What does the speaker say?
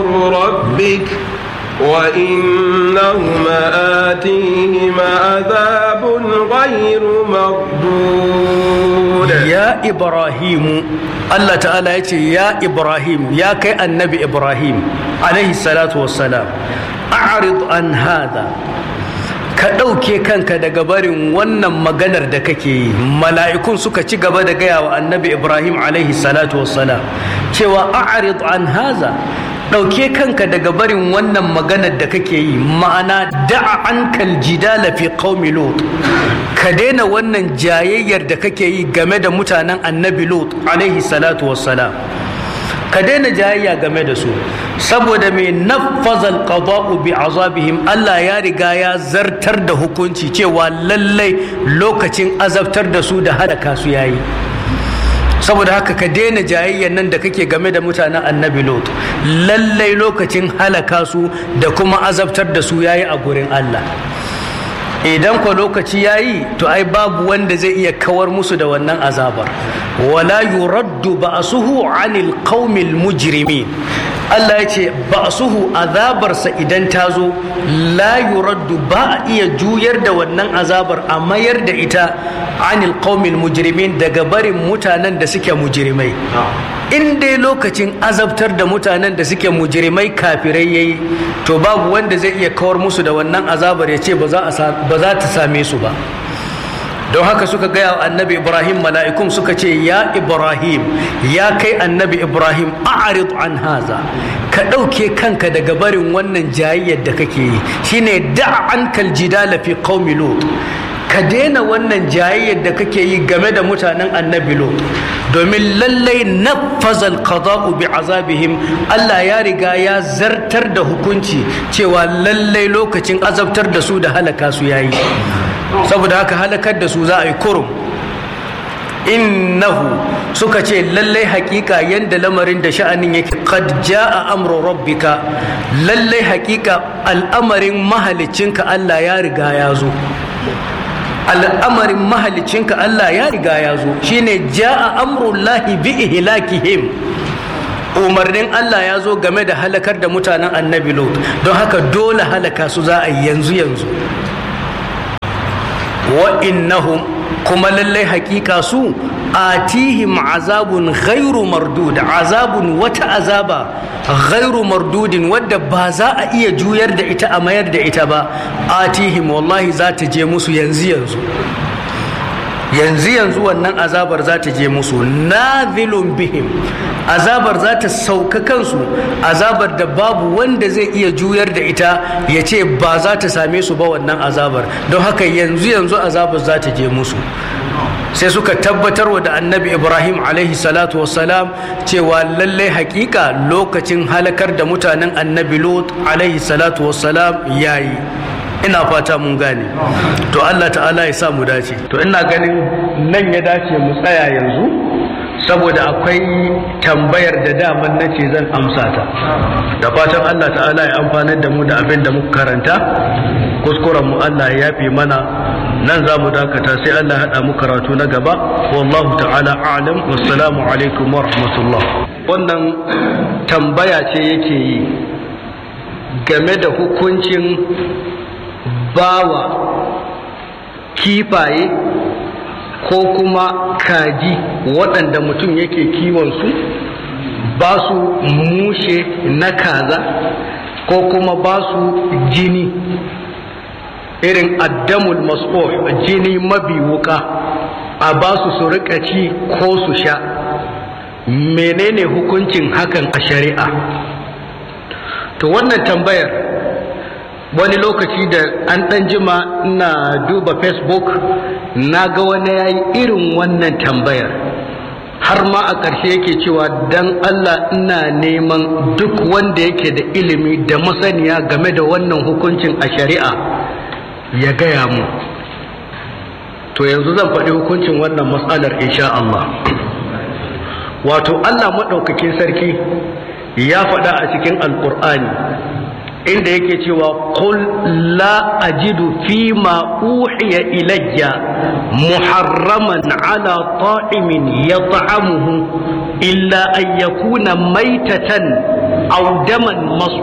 ربك وإنهما آتيهما عذاب غير مردود ya ibrahimu Allah ta'ala ya ce ya ibrahim ya kai annabi ibrahim alaihi salatu wassalam a'rid an hada ka ɗauke kanka daga barin wannan maganar da kake yi mala'ikun suka ci gaba da gaya wa annabi ibrahim alaihi salatu wassalam cewa a'rid an haza ɗauke kanka daga barin wannan maganar da kake yi ma'ana da'a an jidala fi qaumi lut ka daina wannan jayayyar da kake yi game da mutanen annabi lut alaihi salatu wassalam ka daina jayayya game da su saboda mai nafazal qada'u bi azabihim Allah ya riga ya zartar da hukunci cewa lallai lokacin azabtar da su da halaka su yayi saboda haka ka daina jayayyan nan da kake game da mutanen annabi lot lallai lokacin halaka su da kuma azabtar da su yayi a gurin Allah idan kwa lokaci yayi to ai babu wanda zai iya kawar musu da wannan azabar wala yuraddu ba'suhu 'anil qaumil mujrimin Allah ya ce ba'suhu azabarsa idan ta zo la yuraddu ba a iya juyar da wannan azabar a mayar da ita 'anil qaumil mujrimin daga barin mutanen da suke mujrimai in dai lokacin azabtar da mutanen da suke mujrimai kafirai yayi to babu wanda zai iya kawar musu da wannan azabar ya ce ba za ta same su ba don haka suka gaya wa annabi ibrahim mala'ikun suka ce ya ibrahim ya kai annabi ibrahim a'rid an haza ka ɗauke kanka daga barin wannan jayayyar da kake yi shine da an kaljidala fi qaumi lut ka daina wannan jayayyar da kake yi game da mutanen annabi lot domin lallai nafazal qada'u bi azabihim Allah ya riga ya zartar da hukunci cewa lallai lokacin azabtar da su da halaka su yayi saboda haka halakar da su za a yi kurum innahu suka ce lallai hakika yanda lamarin da sha'anin yake qad jaa amru rabbika lallai hakika al'amarin mahalicinka Allah ya riga ya zo al'amarin mahalicinka Allah ya riga ya zo shine ja'a amrullahi bi ihlakihim umarnin Allah ya zo game da halakar da mutanen annabi Lot don haka dole halaka su za a yi yanzu yanzu wa innahum kuma lallai hakika su atihim azabun ghairu mardud azabun wata azaba ghairu mardudin wadda ba za a iya juyar da ita a mayar da ita ba atihim wallahi za ta je musu yanzu yanzu yanzu yanzu wannan azabar za ta je musu nazilun bihim azabar za ta sauka kansu azabar da babu wanda zai iya juyar da ita ya ce ba za ta same su ba wannan azabar don haka yanzu yanzu azabar za ta je musu sai suka tabbatar wa da annabi ibrahim alaihi salatu wassalam cewa lallai hakika lokacin halakar da mutanen annabi lot alaihi salatu wassalam yayi ina fata mun gane to allah ta'ala ya sa mu dace to ina ganin nan ya dace mu tsaya yanzu saboda akwai tambayar da daman na ce zan amsa ta da fatan allah ta'ala ya amfanar da mu da abin da muka karanta kuskuren mu allah ya yafe mana nan za mu dakata sai allah haɗa mu karatu na gaba wallahu ta'ala a'lam wassalamu alaikum wa rahmatullah wannan tambaya ce yake yi game da hukuncin bawa kifaye ko kuma kaji waɗanda mutum yake kiwonsu ba su mushe na kaza ko kuma ba su jini irin addamul mas'o jini mabi wuka a ba su su rika ci ko su sha menene hukuncin hakan a shari'a to wannan tambayar wani lokaci da an ɗan jima ina duba facebook na ga wani ya yi irin wannan tambayar har ma a ƙarshe yake cewa dan allah ina neman duk wanda yake da ilimi da masaniya game da wannan hukuncin a shari'a ya gaya mu to yanzu zan faɗi hukuncin wannan matsalar insha Allah wato allah maɗaukakin sarki ya faɗa a cikin alƙur'ani inda yake cewa qul la ajidu fi ma uhiya ilayya muharraman ala ta'imin yat'amuhu illa an yakuna maitatan audaman